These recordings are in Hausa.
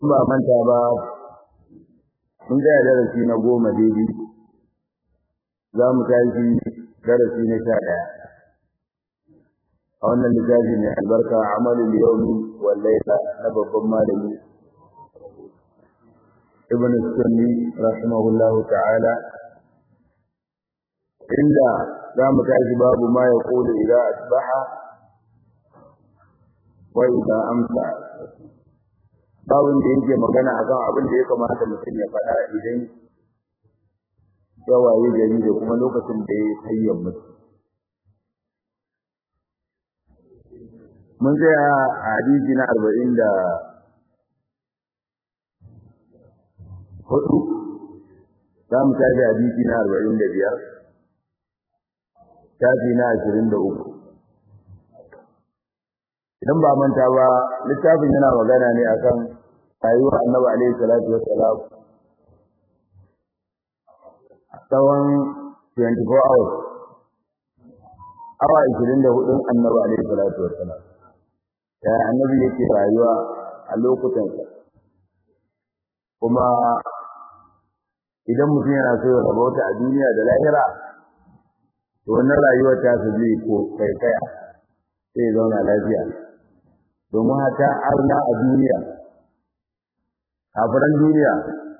ba manta ba mun ga darasi na goma daidai za mu tashi darasi na sha ɗaya a wannan littafi mai albarka amalin yaumi wal laila na babban malami ibn sunni rahimahullahu ta'ala inda za mu tashi babu ma ya kulu idza asbaha wa idza amsa babin da yake magana akan abin da ya kamata mutum ya faɗa idan ya waye gari da kuma lokacin da ya tsayyar mutum mun tsaya a hadisi na arba'in da hudu za mu tafi hadisi na arba'in da biyar tafi na ashirin da uku idan ba manta ba littafin yana magana ne akan rayuwar annabi alaihi salatu wassalam tsawon 24 hours awa 24 annabi alaihi salatu wassalam ya annabi yake rayuwa a lokutansa kuma idan mutum yana so ya rabauta a duniya da lahira to wannan rayuwar ta su zai ko kai kaya sai ya zauna lafiya domin hata arna a duniya kafiran duniya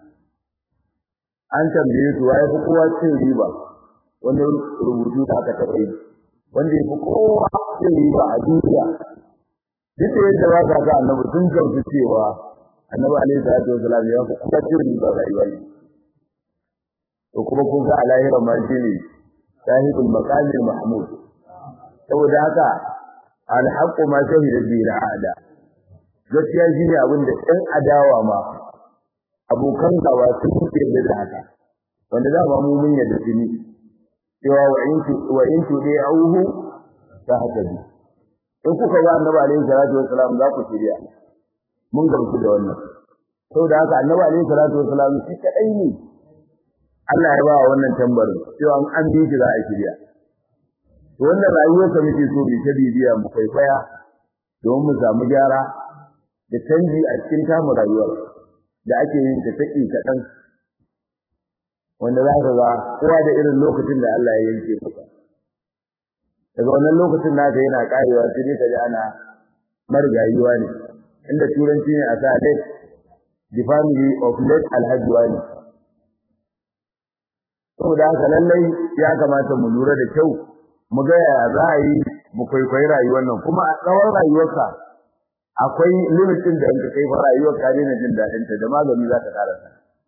an tambaye su waye fi kowa cin riba wani rubutu da aka taɓa yi wanda ya fi kowa cin riba a duniya duk da yadda ba ka ga annabi sun gamsu cewa annabi alaihi salatu wasalam ya fi kowa cin riba rayuwa ne to kuma kun ga a lahira ma shi ne sahibul maqamil mahmud saboda haka alhaqqu ma shahida bi al'ada gaskiya shine abin da ɗan adawa ma abokan gawa sun yi da haka wanda za ba mu mun yadda shi cewa wa in tu wa in tu dai auhu ta haka bi in kuka ga annabi alaihi salatu wassalam za ku shirya mun gamsu da wannan saboda haka annabi alaihi salatu wassalam shi kadai ne Allah ya ba wannan tambarin cewa an bi shi za a shirya wannan rayuwarsa muke so bi ta bibiya mu kwaikwaya don mu samu gyara da canji a cikin tamu rayuwar da ake yin ta take kaɗan wanda za ka ga kowa da irin lokacin da Allah ya yanke maka daga wannan lokacin naka yana karewa sai dai ka ji ana marigayuwa ne inda turanci ne a sa late the family of late alhaji wani saboda haka lallai ya kamata mu lura da kyau mu ga yaya za a yi mu kwaikwayi rayuwar nan kuma a tsawon rayuwarka akwai limitin da in kai fa rayuwar ka daina jin daɗin ta da magani za ta karasa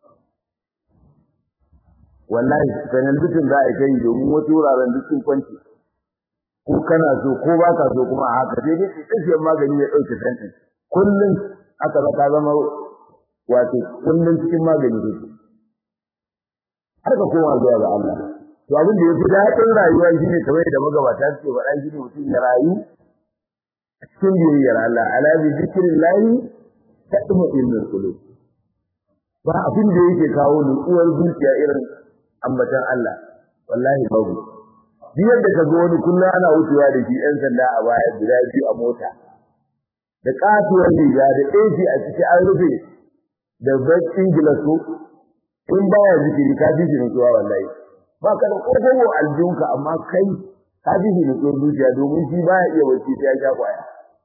wallahi sanan dukkan za a kai domin wasu wuraren duk sun kwanci ko kana so ko ba ka so kuma a haka sai dai tsakiyar magani ya ɗauke tantin kullum aka ba ta zama wato kullum cikin magani ne har ka koma zuwa ga Allah to abin da yafi daɗin rayuwa shine kamar da magabata suke faɗa shine mutum ya rayu a cikin biyayyar Allah ala bi zikrillahi tatma'innul qulub ba abin da yake kawo nutsuwar zuciya irin ambatan Allah wallahi babu duk yadda ka ga wani kullum ana wucewa da shi ɗan sanda a baya guda biyu a mota da katuwar riga da AC a ciki an rufe da bakin gilasu in baya zikiri ka ji shi nutsuwa wallahi ba ka da kokowo aljunka amma kai ka ji shi nutsuwar zuciya domin shi baya iya bacci sai ya sha kwaya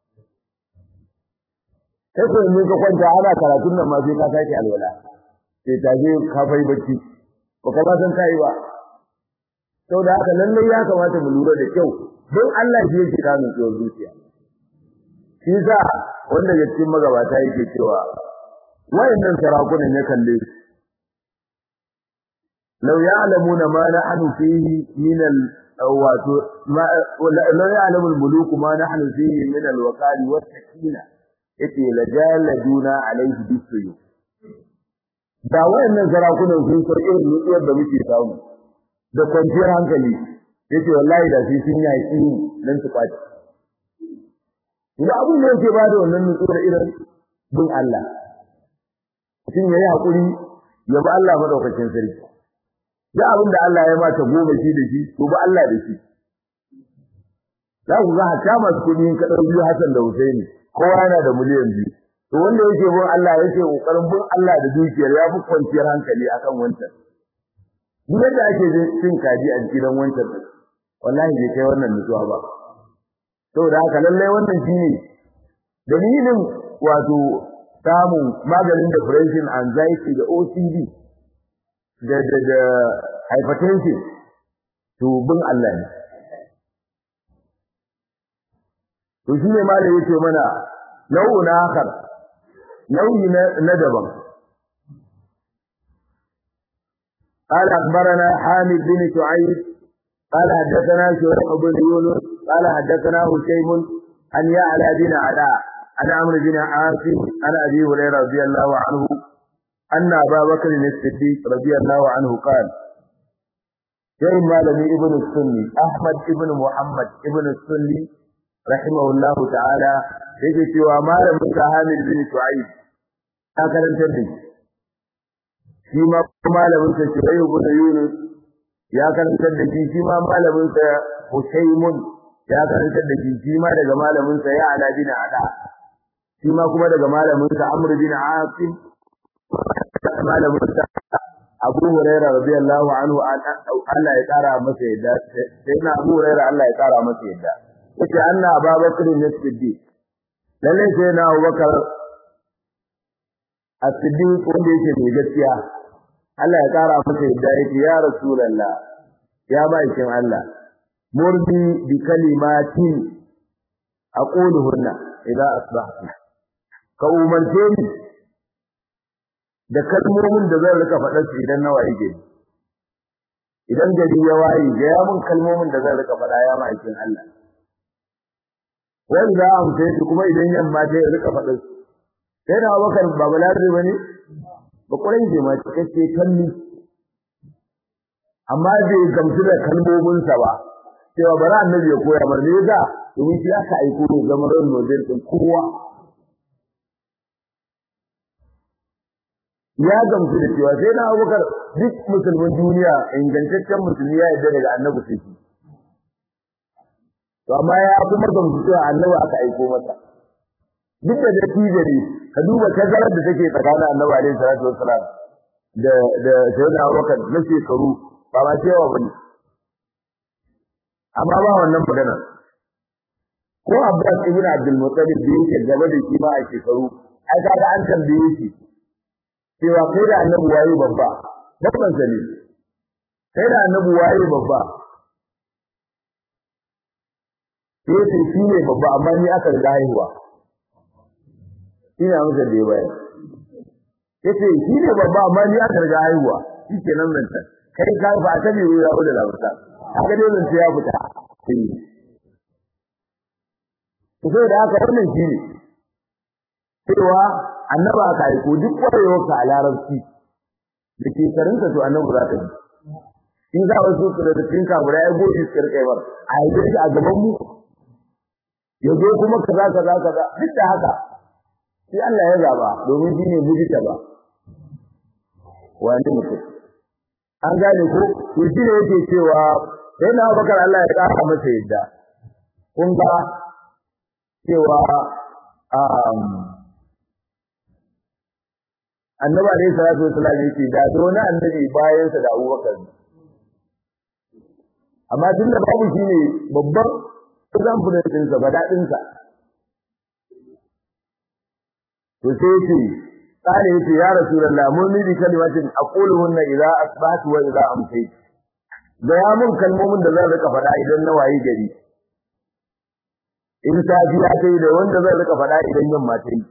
kai ko in ka kwanta ana karatun nan ma sai ka sake alwala sai ta je ka fai bacci ba ka ba san kai ba saboda haka lallai ya kamata mu lura da kyau don Allah shi yake ka nutsuwar zuciya shi sa wanda ya cikin magabata yake cewa wayannan sarakunan ya kalle su لو يعلمون ما نحن فيه من ال لو يعلم الملوك ما نحن فيه من الوقار والسكينة yace lajaladuna alaihi bisuyu da wayannan sarakunan sun san irin mutuwar da muke samu da kwanciyar hankali yace wallahi da sai sun yi mu dan su kwaci ina abin da yake bada wannan nutsuwar irin bin Allah mutum yayi hakuri ya bi Allah madaukakin sarki da abin da Allah ya mata goma shi da shi to ba Allah da shi za ku ga hata masu kuɗi ka ɗau biyu Hassan da Husaini kowa yana da miliyan biyu to wanda yake bin Allah yake kokarin bin Allah da dukiyar ya fi kwanciyar hankali akan wancan duk yadda ake cin kaji a gidan wancan wallahi bai kai wannan nutsuwa ba saboda haka lallai wannan shine dalilin wato samun maganin depression anxiety da OCD da da da hypertension to bin Allah ne to shine malai yake mana nau'un akhar nau'i na daban قال أخبرنا حامد بن شعيب قال حدثنا شريح بن يونس قال حدثنا هشيم عن يعلى بن علاء عن عمرو بن عاصم عن ابي هريره رضي الله عنه ان ابا بكر الصديق رضي الله عنه قال يوم مالني ابن السني احمد ابن محمد ابن السني رحمه الله تعالى yake cewa malamin sa Hamid bin Shu'aib ta karantar da shi ma malamin sa Shu'aib bin Yunus ya karantar da shi shi ma malamin sa Hushaymun ya karantar da shi shi ma daga malamin sa ya ala bin Ada shi ma kuma daga malamin sa Amr bin Asim malamin sa Abu Hurairah radiyallahu anhu Allah ya kara masa yadda sai na Abu Hurairah Allah ya kara masa yadda yace anna Abubakar ne siddiq lalle sai na Abubakar as-siddiq wanda yake mai gaskiya Allah ya kara masa yadda yake ya rasulullah ya bakin Allah murdi bi kalimatin aquluhunna idza asbahtu ka umarce ni da kalmomin da zan rika faɗa su idan na waye gari idan gari ya waye ga ya mun kalmomin da zan rika faɗa ya ma'aikin Allah wanda za a mutu kuma idan yamma ta rika faɗa su sai da Abubakar ba balarabe bane ba kurai je ma cikakke kalli amma bai gamsu da kalmominsa ba cewa bari annabi ya koya mar ne yasa domin shi aka aiko ne zama ran model din kowa ya gamsu da cewa sai na abubakar duk musulmin duniya ingantaccen musulmi ya yarda daga annabi sai shi to amma ya kuma gamsu cewa annabi aka aiko masa duk da dattijo ne ka duba tazarar da take tsakanin annabi alaihi salatu wassalam da da sayyidina abubakar na shekaru ba ma cewa bane amma ba wannan magana ko Abbas ibn Abdul Muttalib da yake gaba da shi ba a shekaru ai kaga an tambaye shi cewa kai da annabi waye babba babban sani kai da annabi waye babba sai sai shi ne babba amma ni aka riga haihuwa ina masa da yawa yace shi ne babba amma ni aka riga haihuwa shi kenan nan ta kai ka ba ta ne ya da labarta kaga dai zan ya fita to sai da haka wannan shi ne cewa annaba ka yi ko duk kwarewar ka a larabci da ke karinka to annabi za ka yi in za wasu su da cikin kabura ya goji su karkai bar a yi shi a gaban mu ya zo kuma kaza kaza kaza duk da haka sai Allah ya zaba domin shi ne mujita ba wani mutum an gane ko to shi ne yake cewa sai na bakar Allah ya kara masa yadda kun ga cewa annabi alayhi salatu wasallam yake da wani annabi bayan sa da Abubakar amma tun da babu shine babban example din sa ba dadin sa to sai yake kare yake ya rasulullah mun ni kalimatin aquluhunna idza asbahtu wa idza amsaytu da ya mun kalmomin da zan rika faɗa idan na wayi gari in safiya ta yi da wanda zan rika faɗa idan yamma ta yi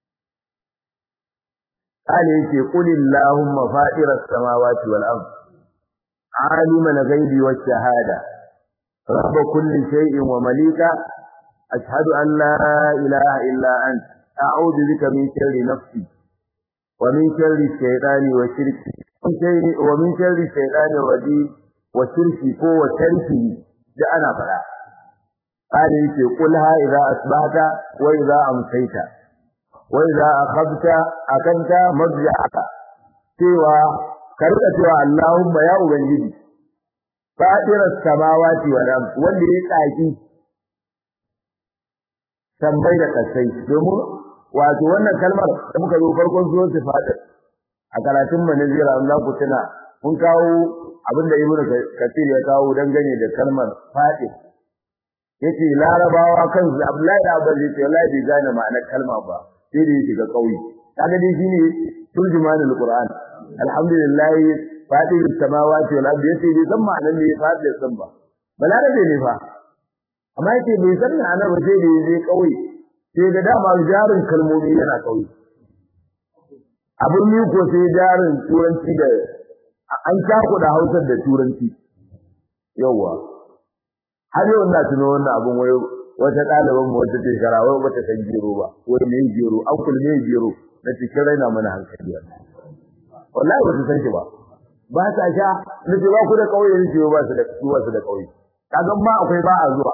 kale yake qulillahumma fatiras samawati wal ard aliman ghaibi wash shahada rabb kulli shay'in wa malika ashhadu an la ilaha illa ant a'udhu bika min sharri nafsi wa min sharri shaytani wa shirki wa min sharri shaytani rajim wa shirki ko wa tarki da ana fara قال يقول قلها إذا أصبحت وإذا أمسيت وإذا أخذت أكنت مضجعك سوى كرك سوى اللهم يا أبنجي فاتر السماوات والأرض واللي يتعيكي tambayi da kasai domin wato wannan kalmar da muka zo farkon zuwan sifatir a karatun manazira Allah ku tuna mun kawo abin da ibnu kathir ya kawo dangane da kalmar fadi yace larabawa kan Abdullahi da Abdul yace wallahi bai gane ma'anar kalma ba sai da yake ga kauye kaga dai shine turjumanul qur'an alhamdulillah fadi samawati wal ardi yace bai san ma'anar ne fadi san ba balarabe ne fa amma yace bai san ma'anar ba sai da yake kauye sai da dama jarin kalmomi yana kauye abin yi ko sai jarin turanci da an tako da hausar da turanci yawa har yau na tuno wannan abin wai wata ɗaliban mu wata shekara wai bata san gero ba wai me gero an kul me gero na cikin raina mana hankali wallahi ba su san shi ba ba sa sha na ce ba ku da kauye ne ce ba su da ba su da kauye kaga ma akwai ba a zuwa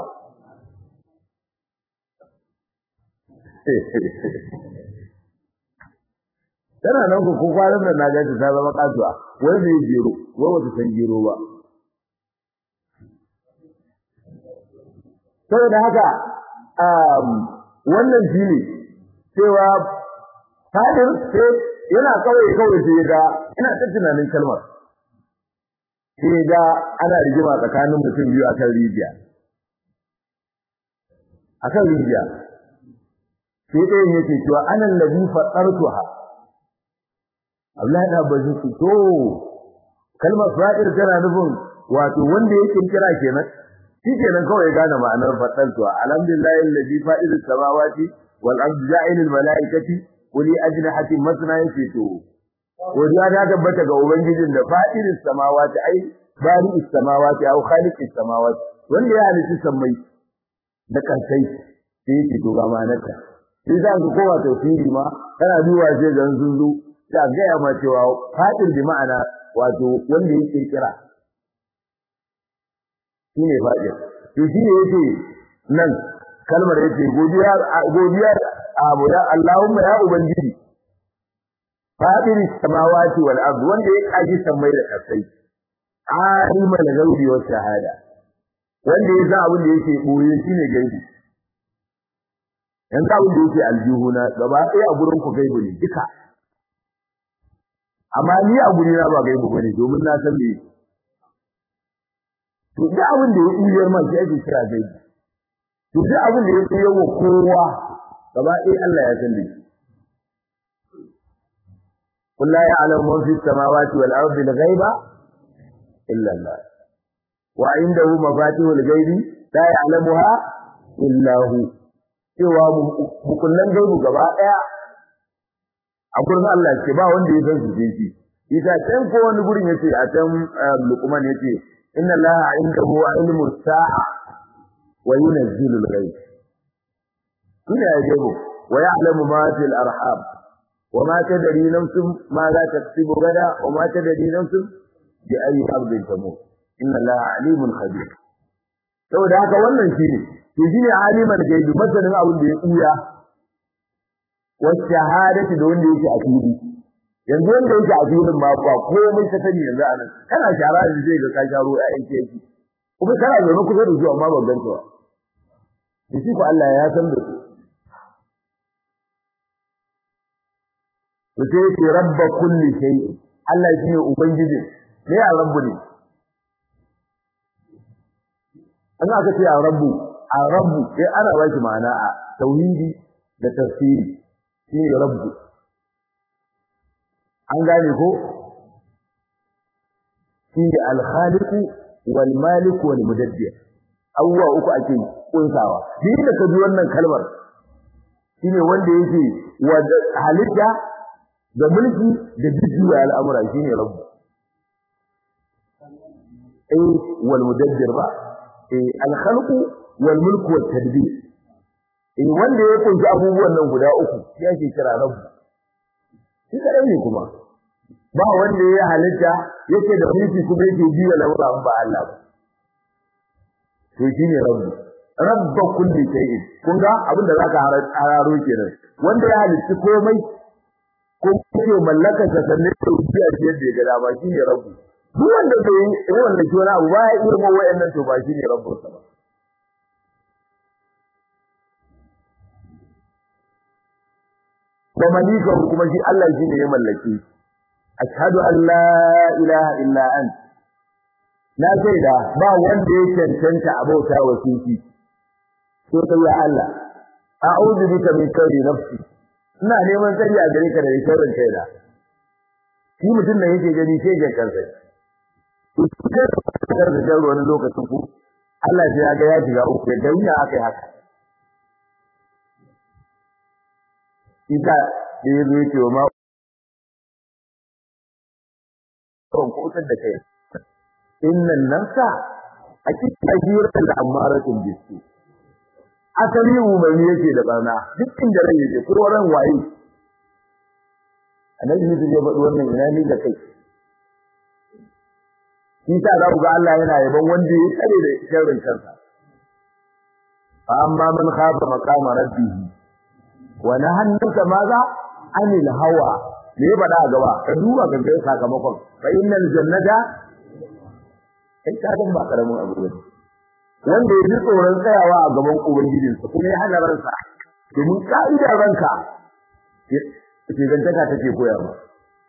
tana nan ku ko kwanan da na gaji ta zama kasuwa wai me gero wai wata san gero ba saboda haka um wannan shine cewa fadin sai yana kawai kawai sai ga ina ta tunanin kalmar sai ga ana rigima tsakanin mutum biyu akan rijiya akan rijiya sai ɗayan yake cewa anan ladhi fatartuha Abdullahi da bazin su to kalmar fa'ir tana nufin wato wanda yake kira kenan shi kenan kawai gane ma'anar fatantuwa alhamdulillahi alladhi fa'idus samawati wal ardi ja'ilul malaikati uli ajnihatin masna yake to wadiya ta tabbata ga ubangijin da fa'idus samawati ai bari'us samawati au khaliqus samawati wanda ya halitta sammai da kansai sai yake to ga ma'anarta sai za ka kowa tafsiri ma kana duba sai zan zunzu ta gaya ma cewa fadin bi ma'ana wato wanda ya kirkira shine fadin to shine yake nan kalmar yake godiya godiya abu da Allahumma ya ubangiji fadin samawati wal ard wanda ya kaji samai da kasai alimul ghaibi was shahada wanda ya san abin da yake boye shine gaibi yanzu abin da yake aljihuna gaba ɗaya a gurin ku gaibu ne duka amma ni a guri na ba gaibu bane domin na san me to duk abin da ya tsiyar man sai ake kira gaibu to duk abin da ya tsiyar wa kowa gaba ɗaya Allah ya san shi قل لا يعلم من في السماوات والأرض الغيب إلا الله وعنده مفاتيح الغيب لا يعلمها إلا هو cewa hukunnan gaibu gaba daya a gurin Allah ce ba wanda ya san su sai shi ita can ko wani gurin yace a can Luqman yace inna Allaha indahu ilmu sa'a wa yunzilu al-ghayb kuna ya gaibu wa ya'lamu ma fil arham wa ma tadri nafsun ma za taksubu gada wa ma tadri nafsun bi ayi ardin tamut inna Allaha alimun khabir saboda haka wannan shine to shine aliman gaibi masanin abin da ya kuya wa shahadati da wanda yake a fili yanzu wanda yake a filin ma ba komai ta sani yanzu anan kana shara da zai ga ka sharo ya aiki yake kuma kana zaune kusa da zuwa amma ban ganta ba da shi ko Allah ya san da su to sai yake rabba kulli shay Allah shine ubangijin me ya rabbu ne an aka ce a rabbu a rabbu sai ana ba shi ma'ana a tauhidi da tafsiri shi ne rabbu an gane ko shi ne alkhaliqu wal malik wal mudabbir abubuwa uku ake kunsawa duk da ka ji wannan kalmar shi ne wanda yake halitta da mulki da jujjuya al'amura shi ne rabbu eh wal mudabbir ba eh al-khalqu wal mulku wat tadbir eh wanda ya kunshi abubuwan nan guda uku ya ke kira rabbu shi kadai ne kuma ba wanda ya halitta yake da mulki kuma yake biya lamura ba Allah ba to shine rabbu rabba kulli shay'in kun ga abinda zaka hararo kenan wanda ya halitta komai ko yake mallaka sa sanne da biya shi yadda ya ga dama shine rabbu duk wanda bai yi wanda ke wani abu ba ya iya mu wayannan to ba shine rabbu sa ba wa malikahu kuma shi Allah shi ne ya mallake ashhadu an la ilaha illa ant na shaida ba wanda ya cancanta abota wa shi sai kai ya Allah a'udhu bika min sharri nafsi ina neman tsari a gare ka da sharrin kaina shi mutum da yake gani sai ga kansa kar da jaro wani lokacin ku Allah ya ga ya shiga uku da wuya akai haka ita da ya zo yake wa ma kon kutar da kai innan nafsa akika ajiyar da amaratin bisu asali umarni yake da barna duk inda rai yake ko ran waye annabi ne ya faɗi wannan ina ni da kai shi ta za ku ga Allah yana yaban wanda ya tsare da sharrin kansa fa amma man khafa maqama rabbih wa nahannaka maza anil hawa me ba da gaba ka duba ga kai sakamakon fa innal jannata kai ka ba karamin abu ne wanda ya ji tsoron tsayawa a gaban ubangijinsa kuma ya hana ransa domin ka'idar ranka ke gantaka take koya ba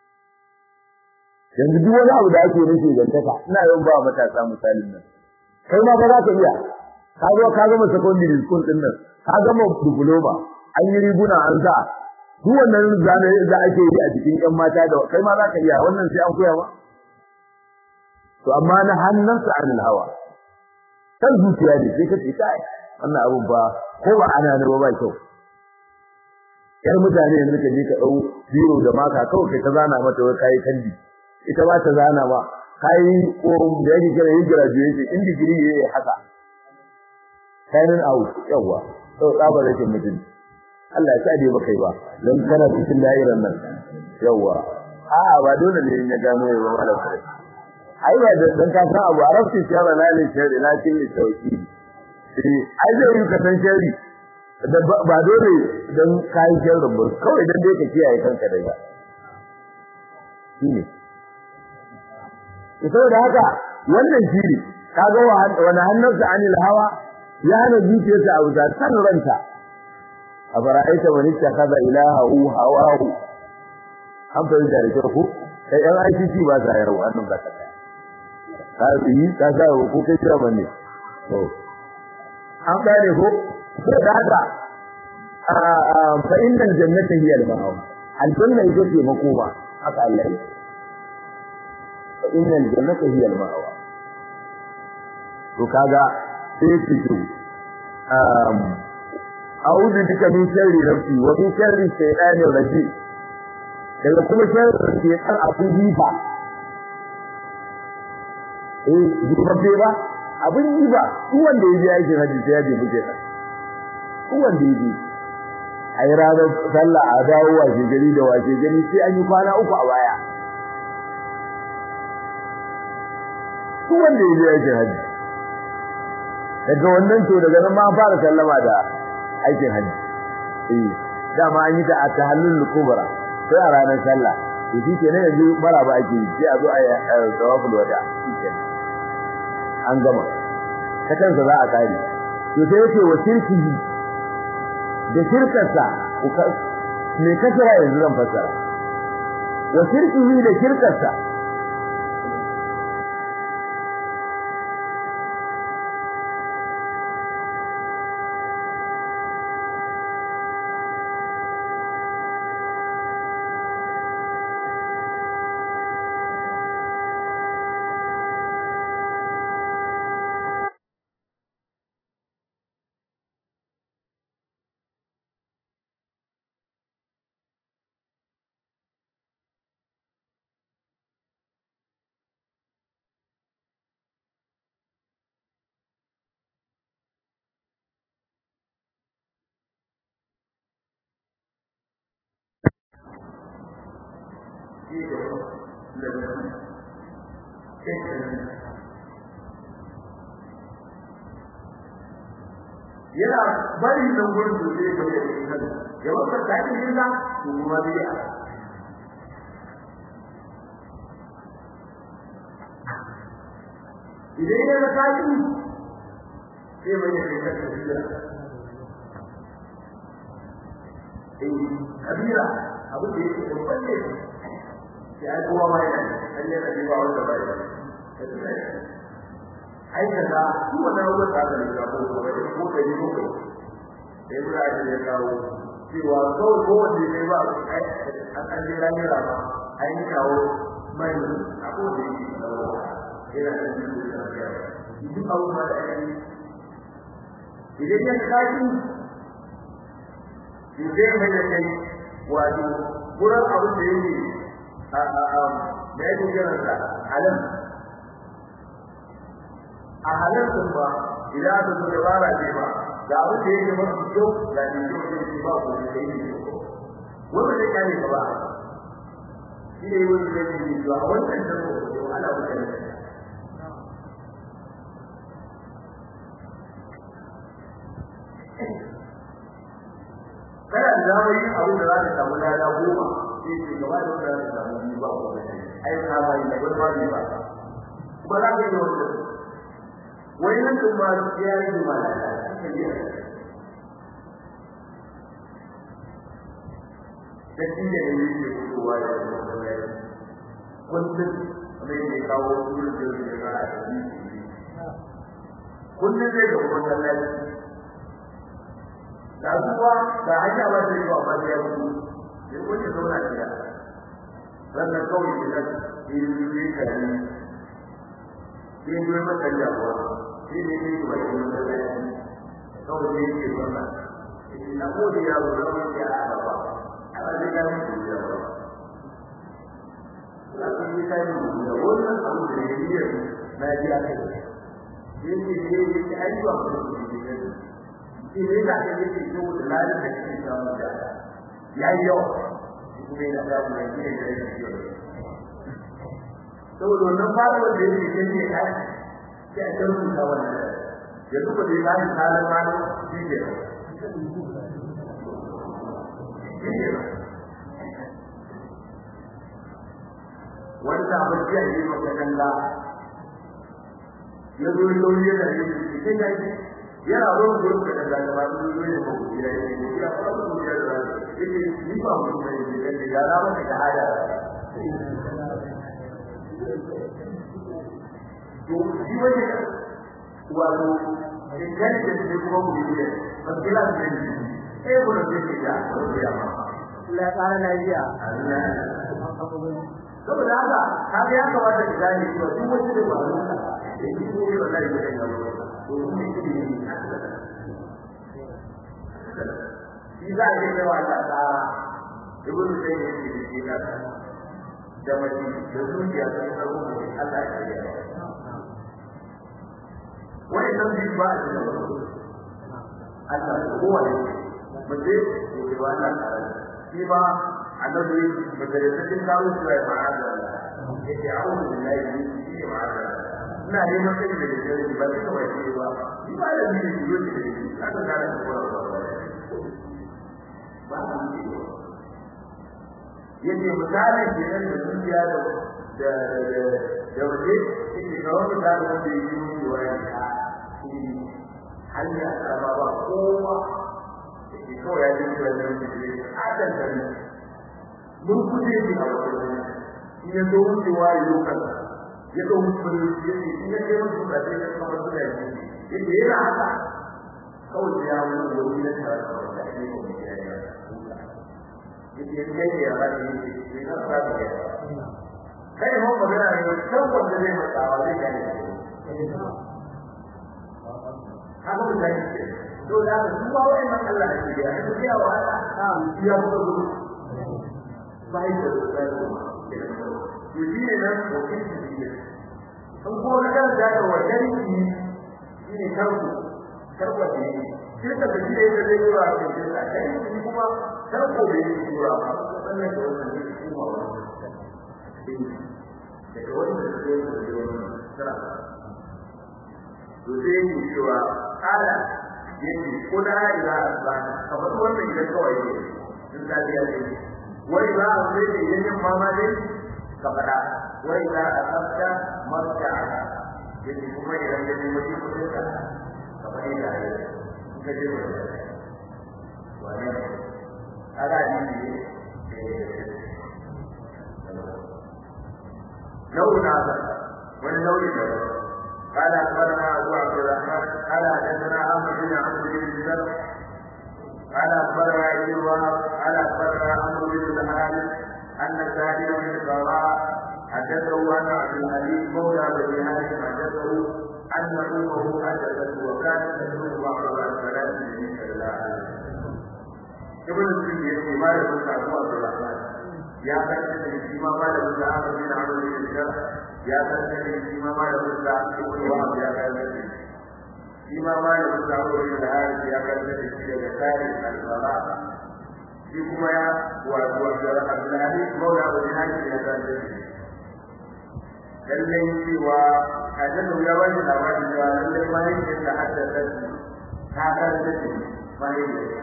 yanzu duk wani abu da ake nufi gantaka ina yawan ba matasa misalin nan kai ma ba za ka iya ka zo ka gama secondary school din nan ka gama diploma an yi riguna an sa duk wannan zane da ake yi a cikin yan mata da kai ma za ka iya wannan sai an koya ba to amma na hannunsa anil hawa kan zuciya ne sai kace kai wannan abun ba ko ba ana ne ba kyau yar mutane yanzu ka je ka dau biro da maka kawai kai ta zana mata wai kai kandi ita ba ta zana ba kai ko da yake kira yin graduation in degree yayi haka signing out yawa to tsaba da kin mutum Allah ya sade ba kai ba dan kana cikin da'irar nan yawa a'a ba dole ne ya gano ya ba malam kai ai ba dan ka san abu arabci ce ba lalle shari na kin tauki ai zai yi ka san shari ba dole dan kai sharri ba kawai dan dai ka kiyaye kanka daga shine saboda haka wannan shiri kaga wani hannunsa anil hawa ya hana zuciyarsa a wuta san ranta a fara'aita wani ta kaza ilaha hawahu an fahimta da kyau ko kai yan ICC ba sa yarwa annan ba ta ka yi ka sa ko kai kira bane to an gane ko da haka fa innal jannata hiya al-ma'wa aljanna ita ce makoma haka Allah ya fa innal jannata hiya al-ma'wa to kaga sai ki to um a'udhu bika min sharri nafsi wa min sharri shaytanir rajim daga kuma sharri shaytan abu jifa eh jibabbe ba abin yi ba duk wanda yaje yake haji sai ya je buke ta duk wanda yaje ai ranar sallah a dawo waje gari da waje gari sai an yi kwana uku a baya duk wanda yaje yake haji daga wannan to daga nan ma an fara sallama da aikin haji eh dama an yi ta a tahallul kubra sai a ranar sallah to shi kenan yanzu maraba ake yi sai a zo a yi tawaful wada shi kenan an gama ta kansa za a kare to sai yake wa shirkihi da shirkarsa me kasara yanzu zan fassara wa shirkihi da shirkarsa yana bari nan gurin da zai bari da kan ya wata takin jinda to kuma zai idan ya ga takin sai mai da kai ta tafiya kabira abin da yake babban ne ya ai kowa ma yana an yi da ba wanda ba ya ai kaza su wannan ruwan da aka lissa ko ko da ko da yi ko da yi da ya kawo cewa kawai ko wanda ya ba ai an an je ran yara ba ai ni kawo mai a ko da yi da ina da shi da ya yi duk abubuwa da ai idan ya kaji zai mai da kai wato wurin abin da yake a a a da yake kiran sa halal a halal din ba idan aka zo da bara ce ba da abin da yake mafi kyau da ne kyau da yake ba ko da yake wanda zai kare ka ba shi ne wani da yake yi a wannan da ko ana wuce kana da damar yin abin da za ka samu lada goma sai ce gaba da wanda za ka samu biyu ba ko ai ka ba yi da wani ba ne ba kuma za ka yi wanda wani nan tun ma ya yi da malaka da shi da ne yake fitowa da wannan kullum mai ne kawo wurin da yake ga a cikin kullum zai ga wannan lafiya da zuwa da hanya ba ta yi wa ba ta yi sai ko ta zauna gida sannan kawai ki da yi yi kari yi yi mata jawa shi ne ne ba yi mata lafiya kawai ne ke zauna na gode ya zo zama ke a gaba ana da ya mutu ya ba na kun yi kai mu da wannan abu da ya yi na ji aka yi shi ne ne ya yi ayyuka da su ne shi ne da ake yake so da lalin da ke samu da ya yi yawa kuma yana samu da shi ne da yake yi saboda wannan fara wanda yake kan ne kai sai a kan rubuta wannan ya duba da ya yi halin malo shi ne wani sabon jiya ne maka kalla ya zo yi lauri yana yi shi kai ya yana ruwan gurin da daga gaba da zuwa ne ko ya yi ya fara da ya da yake ni ba mu da yi da ya da ba da hada to shi wani wato intelligence ne kuma mu yi ba kila ne eh ko da ke da ko ya ma la tsara lafiya saboda haka kaga ya kamata ki gane cewa duk wani da ba da shi ne wallahi da ya shi za a yi mai wata tsara ibn sai ne ke da shi da da mai da zuciya ta yi tsaro da Allah ya yi wani nan bi ba a cikin Allah kowa ne mace ko ba nan shi ba annabi majalisatin kawo shi ya ma'ada yake a'udhu billahi min shirri ma'ada ina neman sai da gare ba sai kawai ce ba ni ba da ni ne yau da shi aka ga da kowa ba ba ni ne yace misalin kenan da dukiya da da da da waje yake ga wani da wanda yake yi wa ya hanya ta ba ba kowa yake kawai ya ji da nan da shi adan da ni mun kuje ni a wajen in ya zo wucewa ya lokacin ya ga mutum ya ce in ya kai mutum da sai ka kamar da shi yake yana haka kawai ya mu wani da ta da shi ko ya ya yake kai ya ba ni ne na ba ni kai mu magana ne kan wanda zai mata wa zai gane haka mun gane to da ka duba wannan Allah ne ya yi ya wa Allah ya buga gudu bai da tsaro to shi ne nan ko kin shi in ko na kan da ga wajen ki shine karku karku ne shirka da shi da zai yi wa cikin da kai shi kuma karku da yake tura ba sannan da wannan ne kuma wannan da wannan da zai yi wannan sara to sai yi cewa kala yake ko da ila ba kamar wannan idan kawai ne in da ya ce wai za a sai da yin mama dai ka fada wai za a tsafta marka yake kuma idan ya ji wani kudin ka ka fadi da ya ka je wa wani kaga ni لون هذا واللون هذا قال اخبرنا ابو عبد الرحمن قال حدثنا عمرو بن عمرو بن الزر قال اخبرنا ابن وهب قال اخبرنا عمرو بن الحارث ان سالم بن القراء حدثه ان عبد الحليم مولى بني هاشم حدثه ان امه حدثته وكانت تدعو بعضها الصلاه النبي صلى الله عليه وسلم ابن السيد ما يقول ابو عبد الرحمن ya karanta da shi ma malamin da aka bi da amalin da ya karanta da shi ma malamin da ibn wahab ya karanta da shi ma malamin da abu da harith ya karanta da shi daga tarihi al-sala shi kuma ya wato da Abdullahi Maula bin Hadi ya karanta da shi lallai cewa hadisi ya bani labarin cewa lallai mahaifiyar da haddasa ta karanta da shi mahaifiyar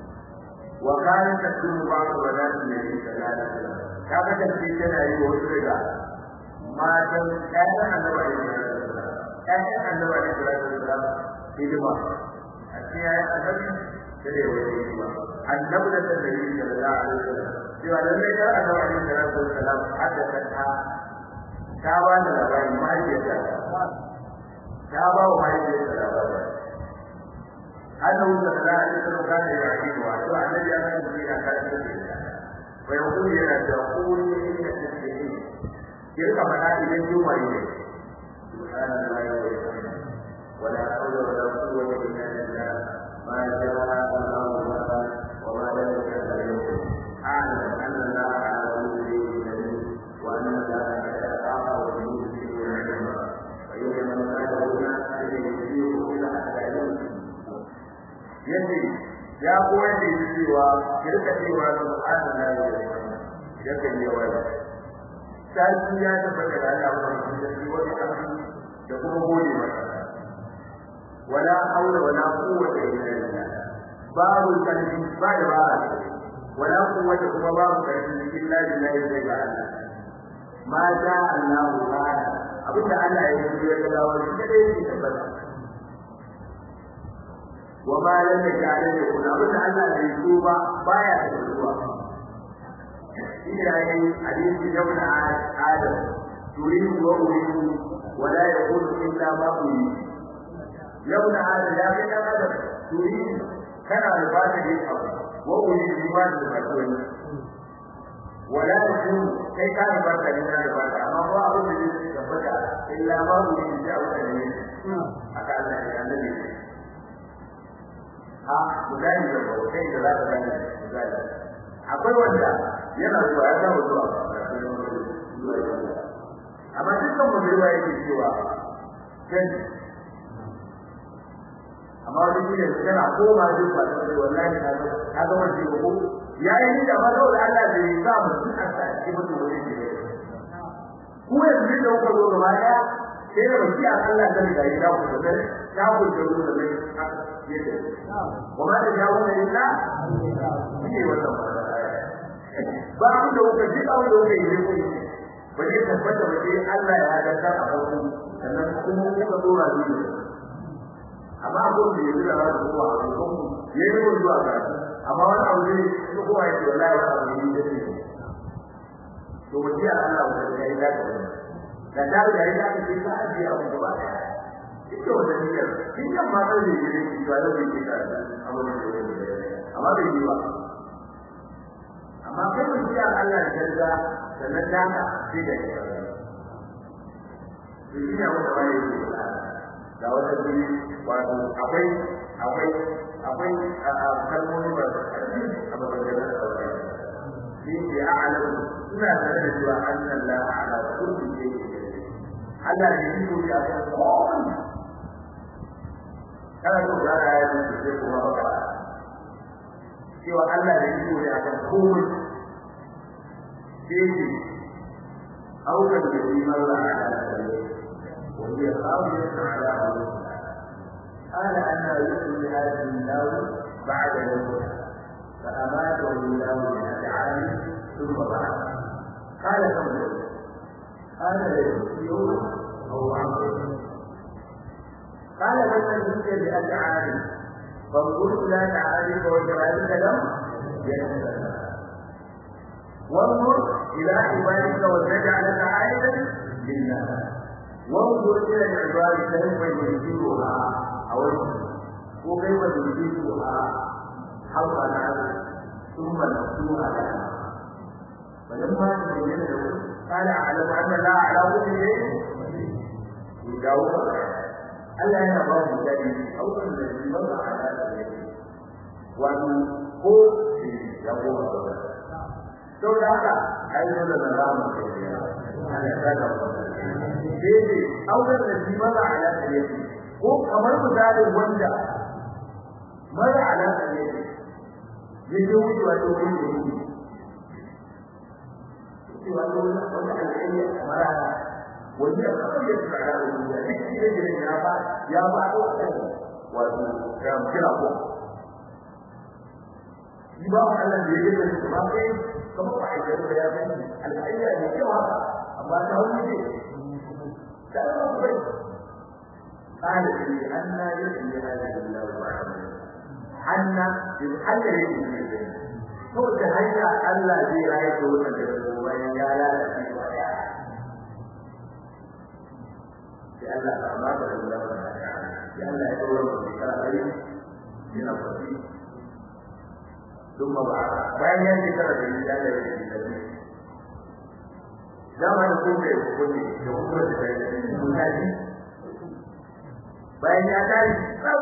وكانت تكون بعض بنات النبي صلى الله عليه وسلم كما تنسي تنا yi wasu daga matan ƴaƴan annabi alaihi wasallam ƴaƴan annabi alaihi wasallam hidima a cikin ƴaƴan annabi da da yawa hidima annabi da nabi sallallahu alaihi wasallam cewa lallai kar annabi alaihi wasallam haddasa ta ta ba da labari mahaifiyarta ta ba wa mahaifiyarta labari أنه صلى الله عليه وسلم كان يعجبها سواء الذي أمن به كان ويقول لنا تقول إن تسبحين تلك منازل اليوم إليه سبحان الله وبحمده ولا حول ولا قوة إلا بالله ما شاء الله مثلا وما لم يشاء لم يكن أعلم أن الله على كل شيء قدير وأن الله يتعاطى وجنود الشيء علما ويوم من كان هنا أن يسير إلى حتى يمشي yace ya koyar da shi cewa kirka cewa subhanallahi wa bihamdihi yakan yi wani sai ya tabbata da Allah wa da shi wani abu da kuma gode masa wala haula wala quwwata illa billah babu kalbi ba da ba wala quwwata kuma babu kalbi illa billahi sai ga Allah ma sha Allah ta'ala abinda Allah ya yi ya ga dawo shi da yake tabbata وما لم يجعل يكون أبدا أن الرسوبة باية الرسوبة إلى أن حديث يوم آدم تريد وأريد ولا يقول إلا ما أريد يوم آدم يا بني آدم تريد كان الفاتح يفعل وأريد بما تفعلون ولا يكون كي كان الفاتح لنا الفاتح أما هو أقول لك إلا ما أريد جاء وكذلك أكاد النبي a misali da bautai da za ka gane misali akwai wanda yana zuwa ya samu zuwa amma dukkan mu bai yake cewa kan amma wani shi ne yana koma duk ba ta sai wallahi na ga ka ga wani ko yayi da ba da Allah da ya sa mu duk a sa shi mutum wani ne ku yanzu da kuka zo gaba daya sai da baki Allah da ya yi da ku da ya ku da ku da yake وما تجاوز إلا هي wannan ba ku da kuka ji abin da kuka yi ku ba zai tabbata ba sai Allah ya hada ta a farko sannan kuma kuka dora ni amma abin da yake da rawa ko a farko yayi ko zuwa ga amma wani abu ne ko ko ai to wallahi ba abu ne da shi to wajiya Allah ya yi da da da da ya yi da ta ajiye abu gaba daya ita wata niyyar kin yan ma sai ne ne ba da yake da amma da amma bai yi ba amma kai mun ji Allah da jarga sannan da ka sai da shi to shi ne wanda bai yi da wata guri wato akwai akwai akwai kalmomi ba a babban da shi ne a'lamu suna tare da cewa Allah ala kulli shay'in Allah ne yi ko ya san komai kana so ga da ya ce sai kuma ba cewa Allah da yiko ne akan komai sai ce auka da yi malla ala sallallahu wa hiya qawiyatu ala Allah قال أنا يحيي هذه النار بعد موتها فأماته الله من عام ثم بعث قال كم قال يوم أو عمرو قال لمن جئت بأشعار فانظرت لا تعارف وكذلك لم يتسلم وانظر إلى عبادك ولنجعلك آية للناس وانظر إلى العباد كيف ينزلها أو وكيف ينزلها حول العبد ثم نفسها لها فلما تبين له قال أعلم أن لا على كل شيء يجاوب ألا يرى بجانب أو الذي مر على ذلك وأن هو يقول sau da haka ai dole da rama ke ya ana saka dai auren da shi mara alaka ne ko kamar misalin wanda mara alaka ne ya je wucewa ta wurin da yake cewa ta wurin wanda alƙali mara wani ya kamar ya tsara da wani ya duk shi da ya ba ya ba a wato ya kira ko shi ba Allah da ya yi da shi ba kai kuma ba a yi da ya gani al'ayya ne cewa amma ta wani ne ta yi bai قال لي أن يحيي هذه الله بعد حنا بالحل يجي من الجنة هو تهيأ ألا في رأيت وجهه وإن يا لا في ويا لألا أعمال الله لألا يقول في كلام من الصديق ثم بعد bayan ya ce tara da ya da ya da dama da ko da ko ne da ko da da mutane bayan ya kai sab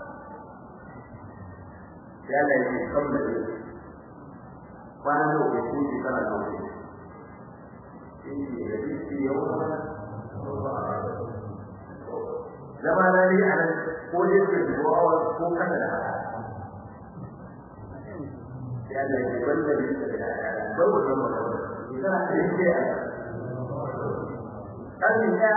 ya da ya kam da ya kwana da ko ko ji kana da ko in ji da shi yau zama na ne a nan ko ne ke zuwa ko kana da haka ya da ke wanda ne da bar wannan magana idan aka yi ke kan ya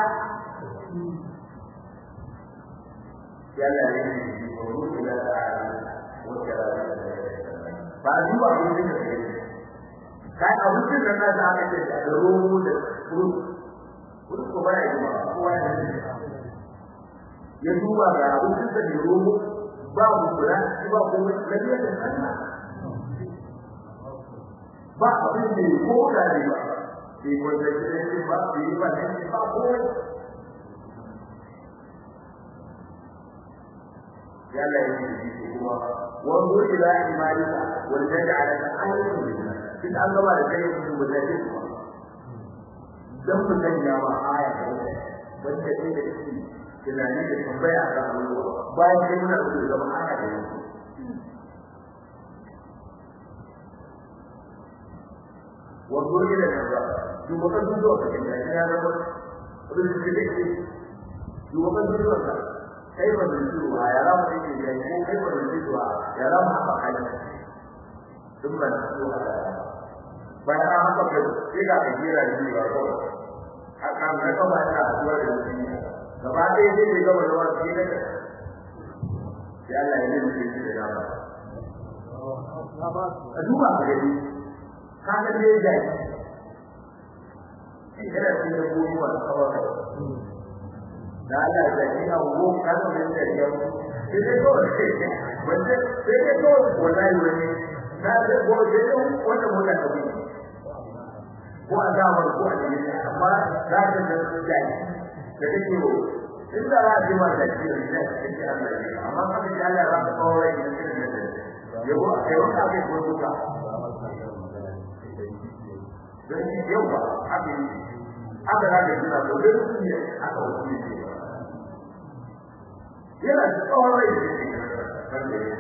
ya da ne ko ruwa da wata ba duba abin da ke kai abin da na da aka ce da romo da kuru kuru ko ba ya ba kowa ya ya duba ga abin da ke romo ba mu kula ba ko lafiya da sanna ba abin da ya ko da ne ba bai wanda ke ne ba bai ba ne ba ko ya la yi kuma wanzu ila imalika wal taj'ala ta'ayyun kin an gaba da kai ku mutaje kuma dan mun ya ma aya da wanda ke da shi tunani da tambaya ga Allah bayan kai muna da zama aya da yau wanzu ila kaza duba kan zuwa ka kin ya zama abin da ke da shi duba kan zuwa ka kai ba zai zuwa ya ramu yake da ko kai ba zai zuwa ya ramu haka kai duk ban zuwa bayan an haka da sai ga ka jira da ba ko haka mai ka ba ta zuwa da shi gaba ɗaya sai ga gaba da wani sai da ya Allah ya yi shi da dama a duba ka gani ka ga dai da shi kana cikin gobe ba kawai da Allah da ina wo kan da da yau sai dai ko wanda sai dai ko wallahi wani na da ko sai dai wanda mota ta bi ko azamar ko a ne amma za ka da sai da kake wo inda za a ji ma da shi da shi Allah ne amma ka ji Allah ya ka kawo rai da shi da yau a kai wanda ake ko duka dan yau ba abin aka da jira ko da su ne aka wuce yana da tsawon rai da ke wanda ya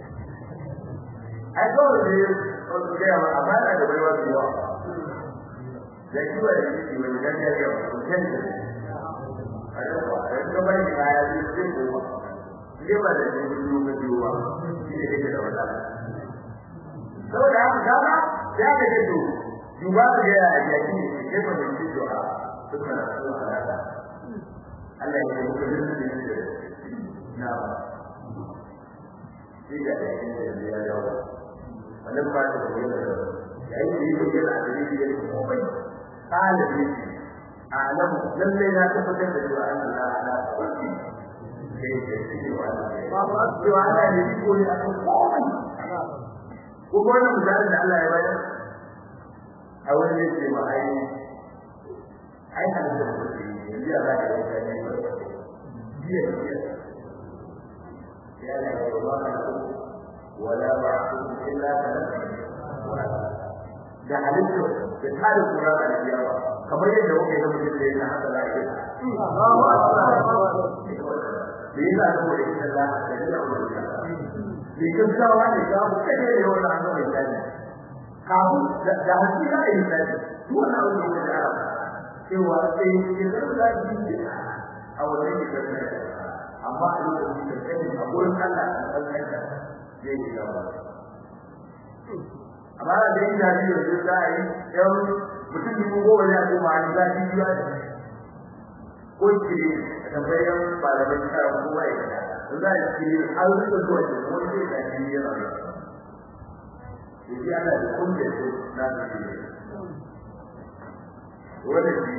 ai kawai da ya wasu gaya ma amma yana da baiwa da yawa da shi ba da shi wani gangar yau ko kenta a yau ba da shi bai da ya ji sai ko ba shi ba da shi biyu ga biyu ba shi ne yake da wata saboda haka dama ya ga da to duba da ya yi yaki ne ke ba da shi to a suka na so a Allah ya yi mutum da na shi da yake da ya yawa wannan ba da wani da yayin da yake da adalci da komai kana ne alam lalle na tabbatar da cewa Allah ala kulli sai da shi wa ba ba cewa Allah ne ko ne a komai ko wannan misalin da Allah ya bayar a wani ne ce ma ai ai halitta da kuke yi yanzu ya za ka yi ta ne ba biya biya ya ne ba ba ka ko wala ba ku illa ka da halitta da tare kura da biyawa kamar yadda kuke da mutum da yana haka za a yi Allahu akbar da yana da wani da za a yi da wani da ne gaggawa ne za mu kai ne wannan an mai tsani kamu da hakika da yin tsani duk wannan abin da ya fara cewa sai ke da zafi a wannan ne da ne amma a lokacin da kai a gurin Allah a kan kanka zai yi gaba amma da yin da ne da za a yi yan mutum ne ko gobe ya kuma an zafi biya ko kire da bayan malamin kara kowa ya za a ci har da zuwa da wani da ke yi yana da shi ana da kunje su na da shi wanda shi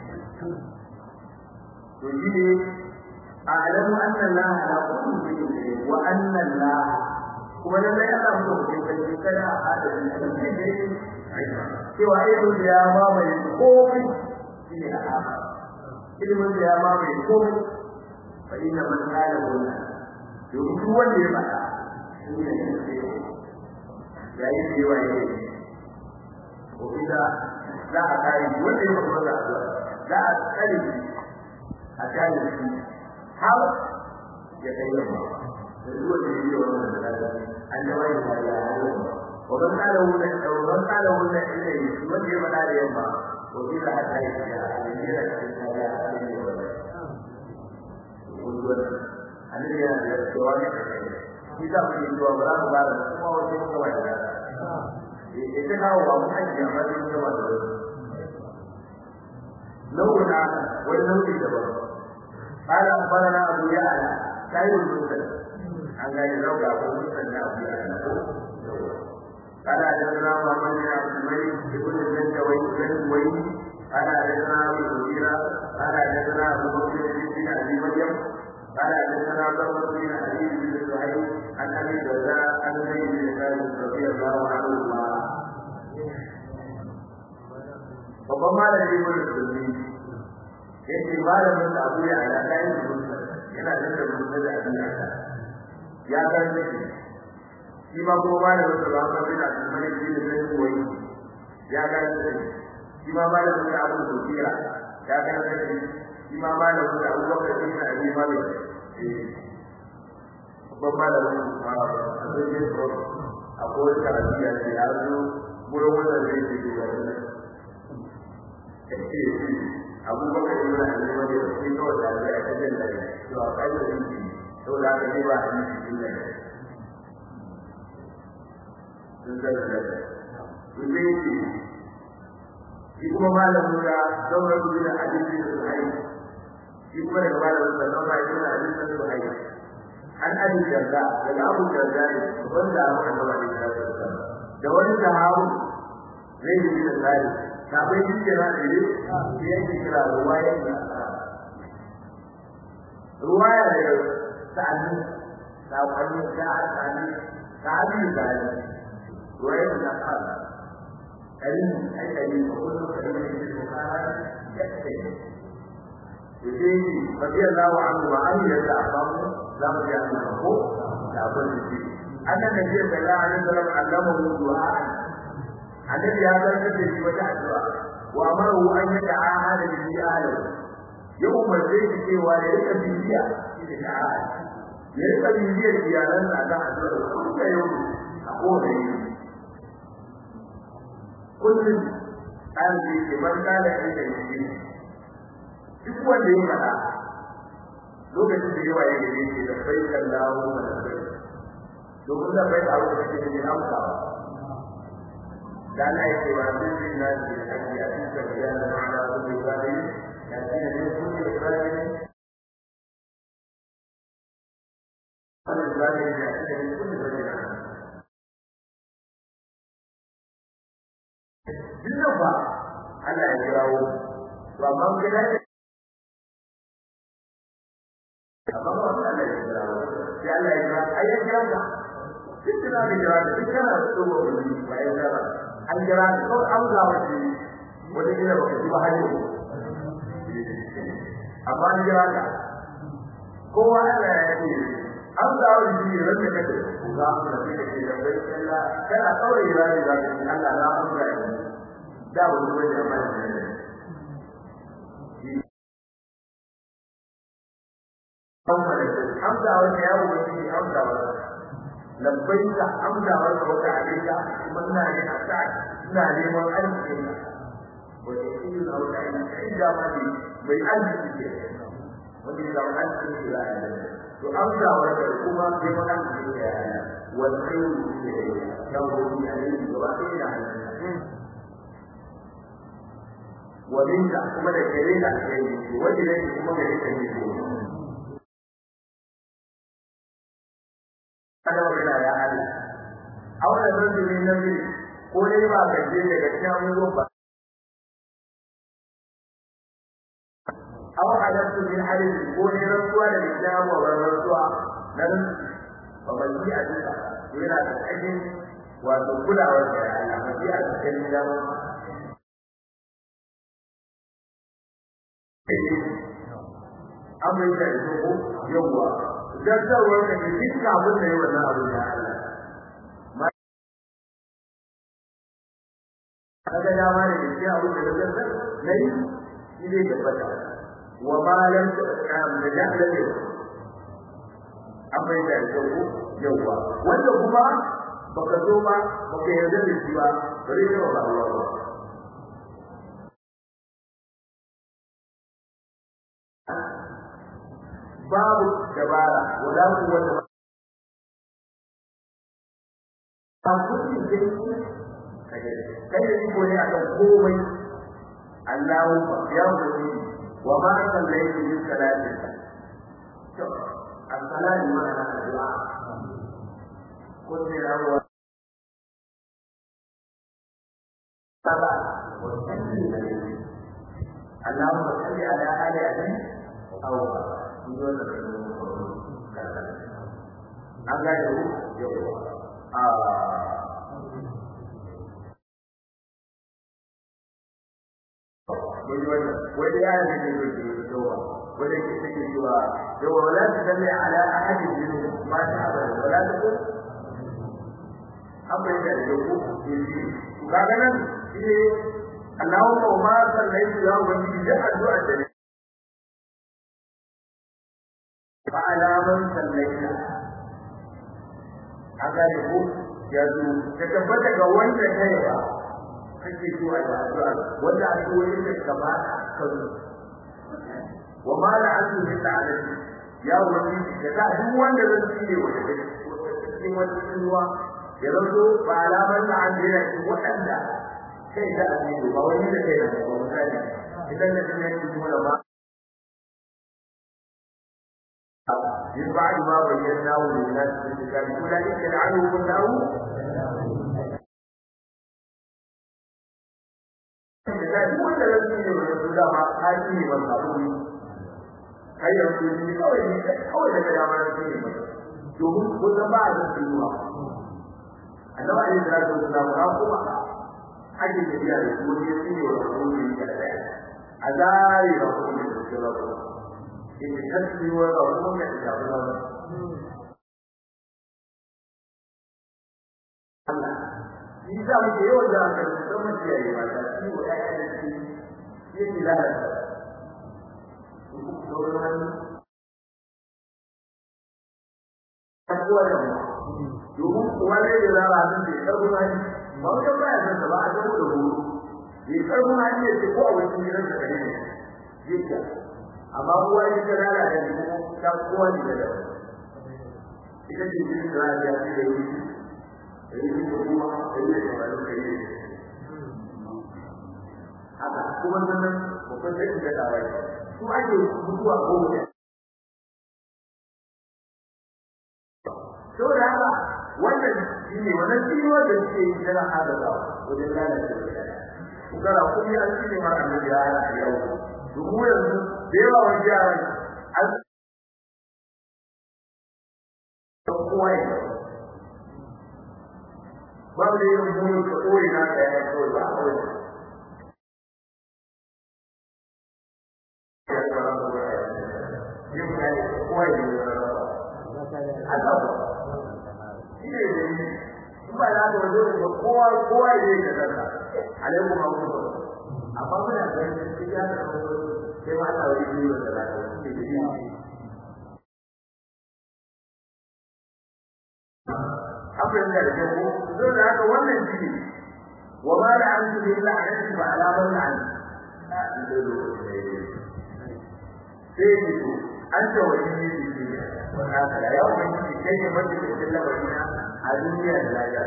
to shi ne a alamu anna Allah ala kulli shay'in wa anna Allah kuma da mai Allah mu ko kai kada a hada da shi ne cewa ilmin da ya mamaye komai shi ne a ilmin da ya mamaye komai fa inna man qala hunna domin duk wanda ya faɗa shi ne ya yi cewa ya yi ko ida za a kare wanda ya faɗa da addu'a za a kare shi a kare shi har ya kai yamma da duk wanda ya yi wannan da an da wani da ya yi ومن قال هنا ومن قال هنا إليه من يمنع اليوم وإذا حتى يجي annabi yana da cewa ne shi za mu yi cewa ba za mu ba da kuma wasu kuma wani da ya ta kawo ba mu ajiye amma sai mu gaba da nau'in na wani nau'in daban قال أخبرنا أبو يعلى سعيد المسلم عن غير زوجة أبو مسلم أبو يعلى قال حدثنا محمد بن عبد الملك بن الزنجوي قال حدثنا أبو المغيرة قال حدثنا أبو بكر بن أبي مريم قال حدثنا ضربة بن علي بن سهيل عن ابي الدرداء عن زيد بن ثابت رضي الله عنهما babban malami ibn sulmi yace malamin da abu ya ala kai yana da da mutum da abin da ya karbe shi shi ma kuma malamin da ba ka bin abin malik bin zai koyi ya karbe shi shi ma malamin da abu sufira ya karbe shi shi ma malamin da abu bakar bin abi malik babban malamin a zai ko akwai karatu ya ce ya zo wurin wanda zai ce da wannan kace abu bakar bin abi malik shi kawai da ya ta jin da to a kai da shi to da ka ji ba a yi shi ne sun da da su zai ce shi kuma malamin da zaura bin hadisi da sahihi shi kuma daga malamin da zaura bin hadisi da sahihi an abi jarda daga abu jarda ne wanda abu da ba da da wani sahabu zai yi da tsari kafin shi kira da ne shi yake kira ruwaya da ruwaya da sa'ani sa'ani sa'ani sa'ani sa'ani ruwaya da sa'ani karim ai karim ko kullu karim ne ko kana yake yake radiyallahu anhu wa an yadda abamu zamu ji an ko da abin da shi annan da ya bala an sallam allama hu du'a annabi ya zartar da shi wata addu'a wa amaru an yada ahada bi ahli ya umarce shi cewa ya rika bibiya shi da ahad ya rika bibiyar iyalan sa da addu'a kullum yau a kowane yi kullum an ji ke man kala inda yake duk wanda ya faɗa lokacin da yawa ya gare shi da bai kallahu wa da bai domin da bai abu da ke da amsa da Allah ya ce wa zai na ji haji a cikin bayan da ma'ana kullu zali ya ce ne kullu zali kullu zali ya ce ne kullu zali Duk ba Allah ya kirawo to amma gidan amma ba Allah ya kira sai Allah ya kira ai ya kira ka duk da da kira da duk kana da tsogo ne ba ya kira an jira ka kawai an ga wace wata kila baka ji ba har yau amma an jira ka kowa Allah ya ce an ga wani shi ran da kake ga mu da kake ce da bai Allah kana kawai rani da Allah na amsa da wani wani amma amsa wata yawo wani amsa wata labbaika amsa wata wata alaika kuma ina ne a sa ina neman arziki wata irin a wata ina kai da ma ne bai arziki ke wani da wani arziki ke ya to amsa wata kuma neman arziki ke ya wani kai ne ke yawo wani alaiki gaba ɗaya na ومنك كما ذكرنا وجدت كما ذكرنا kada magana ya Allah aure zan ji na bi ko dai ba ka je daga cikin abubuwan ba aw halatu min hadith ko ne rantsuwa da cikin abubuwan rantsuwa nan ba ban ji a duka yana da cikin wato kulawar da Allah ba ji a cikin gidan amma da ko yawa gaggawar da duk abin da yayi wannan abu ya Allah kaga dama ne shi abu da gaggawar nayi shi ne tabbata wa ma lam ta'am da jahla ne amma da ko yawa wanda kuma baka zo ba baka yarda da shi ba bare ne ba Allah ba babu dabara wala quwwata ba kudi dai kai ne ko ne akan komai Allahu ya wuce wa ma sallaytu min salati to as-salatu ma ana addu'a ko ne rawa sala wa salli alayhi Allahumma salli ala ali abi aw an gane ku a wani ya ne ne ke cewa wani ke take cewa yawa wala ta salli ala ahadi min ma ta abada wala ta ku abin da ke ku ke kaga nan shi Allahumma ma sallaitu ya wani da addu'a da فعلى من صلينا haka ne ko yanzu ka tabbata ga wanda kai ba kake zuwa da addu'a wanda addu'o'i da kama kan wa ma la antu bi ta'alati ya wani da ta duk wanda zan tsire wanda da cikin wani ruwa ya zanto ba alaman da an jira shi wadanda kai da abin ba wani da kai da ba misali idan da kuma yake kuma ba من بعد ما بيناه للناس في الكتاب اولئك يلعنهم الله wanda ya ce ne wanda su dama haƙi ne wanda abu ne kai da su ne kawai ne kawai daga dama da su ne ba domin kusan ba a zan tsinuwa annaba ne da su da ba kuma ake tafiya da su ne su ne wanda su ne da daya a zari da kuma ne su ba in kasbi wa rabbun da ta ba Allah shi za mu ke yawan da aka rubuta mu ce yayi ba ta shi wa ya da shi yake da kuwa da domin kuwa ne da zara sun ce karfin hali ba wajen baya san ba a zama da horo ya karfin hali ya ce ko a wajen gidan da kare ne yake amma kowa ya ta rara da ni ta kowa ne da ita ce jin da ya ce da yi da yi da kuma da yi da ba da yi haka kuma sannan babban sai da dawai su ake mutuwa ko mutum saboda haka wannan shi ne wannan ciwo da suke yi tana adadawa wajen lalace da kugara kuma an ci ne mara annabi ya hana yau domin yanzu da yawa wani yaran an kowa ya babu da yin mulu ka koyi na ka ya kawai ba kawai yin ka yi kowa yi ne Allah ba shi ne da yi in ba na da wajen da kowa kowa yi ne ka zaka alaikum abu amma muna ganin shi ya da sai ma Allah wani yi wa da zaka shi ne da yi abin da da ko zo da haka wannan shi wa ma la an bi la an ba ala man an sai ni ko an ta wani ne shi ne wannan kala ya wani shi kai ne wanda ke cikin labarin a duniya da lafiya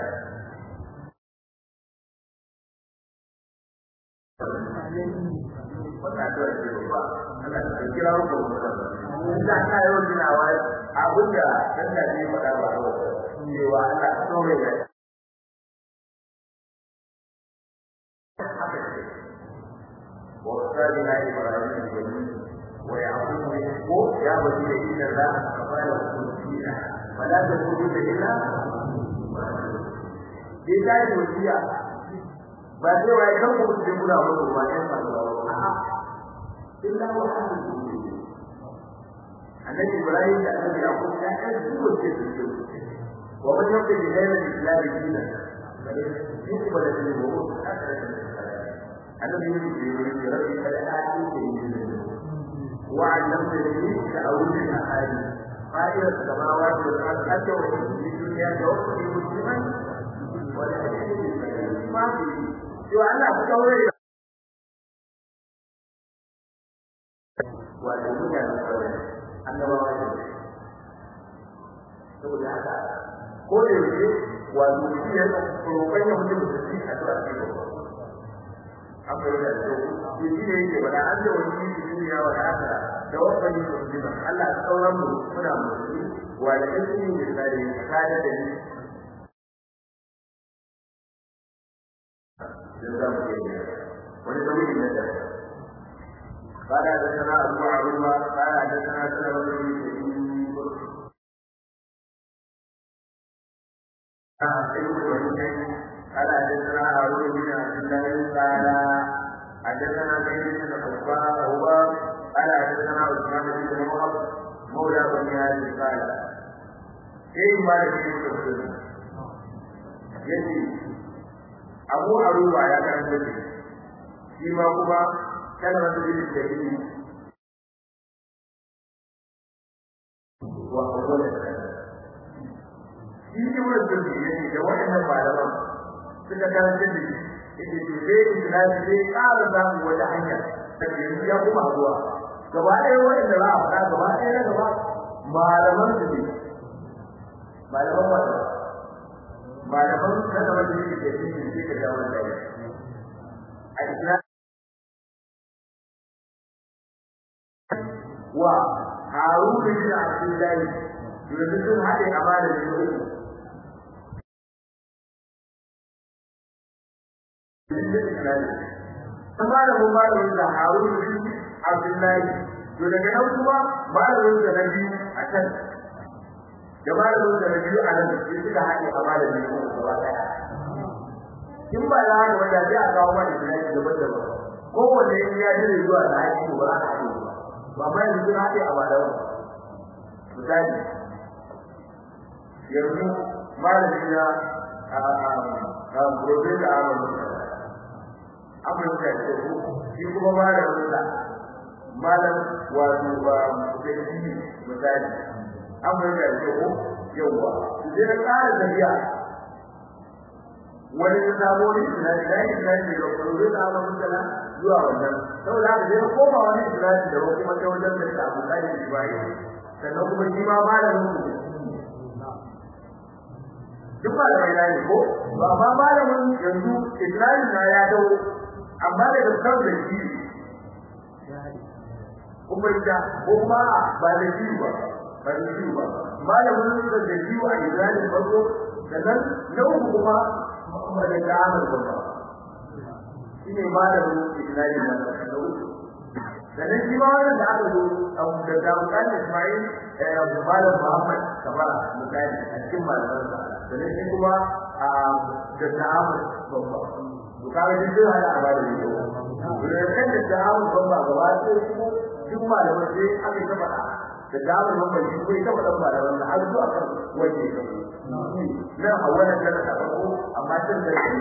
wannan da ke ba Allah ya kira ku da da ka yi wannan abin da dan da ne faɗa ba cewa Allah tsore ya وقالنا إبراهيم الجميل ويعقوب يقول يا ولي إن الله قال وكلنا فلا تقولوا إلا Dai ta yi wasiya ba sai wai kan ku cikin guda wani ba ɗan faruwa a'a illa wa hadu annabi Ibrahim da annabi Yaqub ya ɗan dubo ce su ومن يقل بغير الاسلام دينا يقبل منه الذي يريد بربي فلا وعلمتني تأويل الأحاديث قائل السماوات والأرض حتى وإن في الدنيا توفي مسلما ولا ما في سوى أن أتكون وأتكون أن ما وجد saboda haka ko da yake wato shi ya roƙon ya mutum da shi a zuwa cikin amma yana da shi shi ne yake wala an da wani shi duniya wa haka da wannan yi mutum Allah ya sauran mu muna mutum wa da shi ne da tsari kada da ni wani nauyi ne da قال حدثنا ابو عروبه قال حدثنا سلمه بن قال حدثنا هارون بن عبد الله قال حدثنا زيد بن حبان هو قال حدثنا عثمان بن وهب مولى بني هاشم قال كيف ما يجوز yace abu aruwa ya karanta shi shi ma kuma kana da dalilin da yake wa qawla shi ne wannan da yake da wannan malaman suka karanta da shi yake to sai islami sai ƙara samu wata hanya da yanzu ya kuma zuwa gaba ɗaya wanda za a faɗa gaba ɗaya na gaba malaman su ne malaman wata malaman na gaba da yake da shi ne sai ka jawo da shi a islam wa harun bin abdullahi yanzu sun haɗe amana da uku malamin malamin da Harun bin Abdullahi to daga nan kuma malamin da na biyu a can da malamin da na biyu a nan sai suka haɗe a malamin da gaba ɗaya in ba za ka wanda sai a kawo mana da yake daban daban kowanne in ya jire zuwa da haƙi ba za a haɗe ba ba yanzu sun haɗe a malamin misali yanzu malamin na a Profesa Ahmad abin da ke shi kuma malamin sa malam wato ba mutunci misali abin da ke ko yawa sai na ƙara tafiya wani ya samu wani tunani da yake tunani da kuma da Allah mutala zuwa wannan saboda haka sai na koma wani tunani da kuma ta wajen da ta abuka da Ibrahim sannan kuma shi ma malamin su duk ba da mai ne ko ba ma malamin yanzu Ibrahim na ya dawo amma da kan da shi kuma da kuma ba da shi ba ba da shi ba malamin da da shi a Ibrahim farko sannan na uku kuma ba da Ahmad ba shine malamin Ibrahim da da uku sannan shi ma wannan da aka zo abu da Dawud Ismail eh malam Muhammad Kabara misali a cikin malamansa sannan shi kuma a da ta'amul babba to kaga duk zai hada ba da ni da kan da ta'amul babba gaba sai kuma duk malamai sai aka ta faɗa da ta'amul babba shi ko ita faɗa malaman da har zuwa kan waje ka na hawalan da ta farko amma tun da ya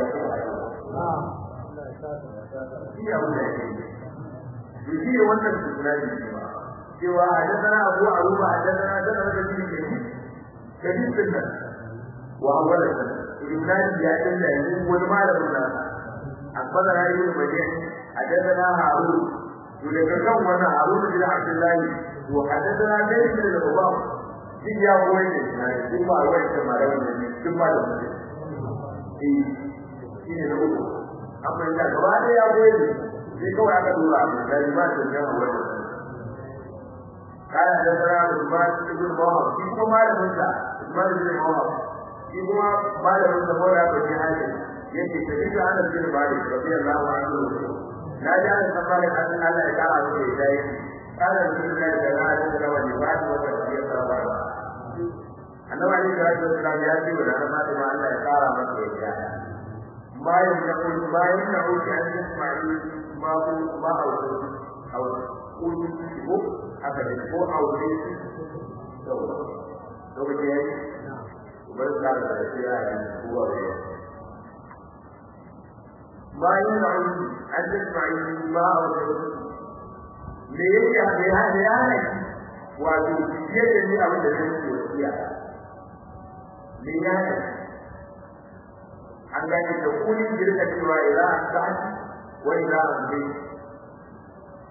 shi ya wuce shi shi wannan tunani ne ba cewa hadathana abu aruba hadathana dana da shi ke kadin sunna wa awwalan ibnan ya dinda yanzu wani malamin nan akbara rayu da bayan hadathana harun to daga kan wannan harun bin abdullahi to hadathana dai da ubam shi ya koyi ne na shi ba wai da malamin ne shi ba da mutum eh shi ne da uku amma da gaba da ya koyi ne sai kawai aka dora abu da ba da yawa wannan قال حدثنا عثمان بن موهب في كما مالك عثمان بن موهب في كما مالك بن موهب بن حاتم yake tafi da Anas bin Malik radiyallahu anhu na ji Anas bin Malik an Allah ya kara masa da dai kana da sunan da ya ga da wani ba da wata ya saba ba annabi Ali da Rasul sallallahu ya ce wa da Fatima Allah ya kara masa da dai bayan da kun bayan da kun an Isma'il ma ku ma auku au ku ko aka ne ko aure to lokaci yayi ubar da da shi ya yi kuwa da bayan da an Isma'il ma auku me yake da ya da ya ne wato yadda ni abin da zai yi wasiya me ya ne an gane da kulin girka cewa ila an ta'ati wa ila an bai